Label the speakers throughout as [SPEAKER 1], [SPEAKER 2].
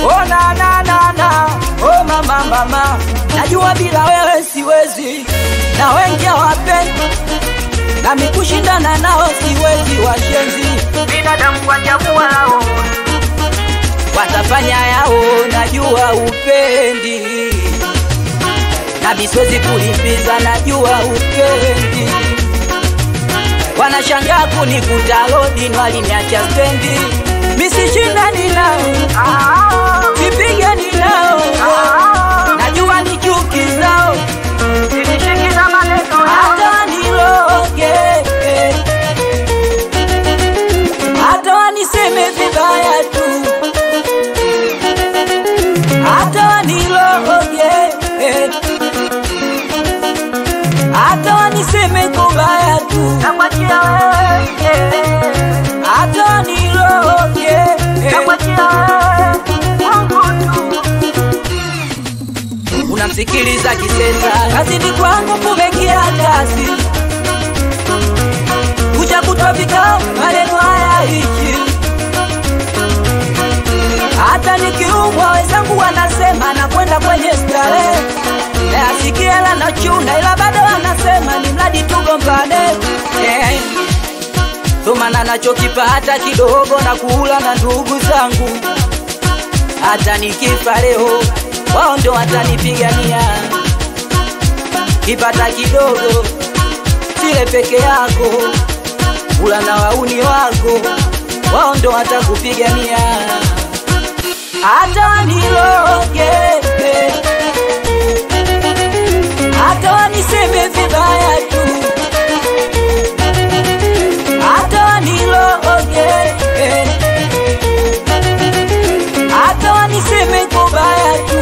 [SPEAKER 1] Oh na na na na, oh mama mama, najua bila wewe siwezi, na wengi hawapendi nami kushindana nao siwezi, washenzi binadamu kwa chagua lao watafanya yao, najua upendi nami siwezi kulipiza, najua upendi wanashangaa kunikuta lodi nwaliniacha stendi, misishindani nao sipigani nao, najua ni chuki zao hata waniloge hata waniseme vibaya tu hata waniloge hata waniseme kubaya tu hata waniloge unamsikiliza kisesa kazini kwangu kumekia kasi kuja kutwa vikao maneno haya hichi hata nikiumwa wenzangu wanasema nakwenda kwenye starehe nayasikia la nachuna ila bado wanasema ni mradi tugombane yeah. Thumana nachokipata kidogo na kula na ndugu zangu, hata nikifa leo wao ndo watanipigania. Kipata kidogo sile peke yako, kula na wauni wako, wao ndo watakupigania. Hata waniloge, hata waniseme vibaya tu hata waniloge, hata waniseme kubaya tu,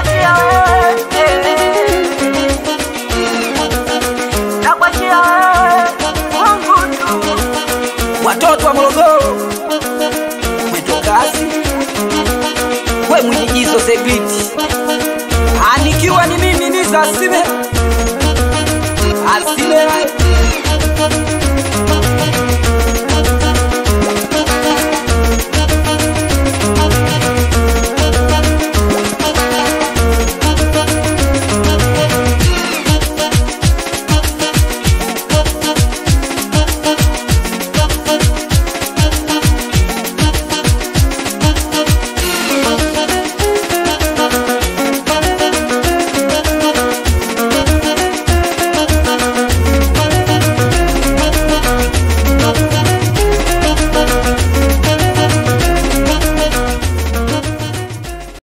[SPEAKER 1] watoto wa Morogoro mwendo kasi, we mwijigizo segriti, anikiwa ni mimi ni Zasime Asime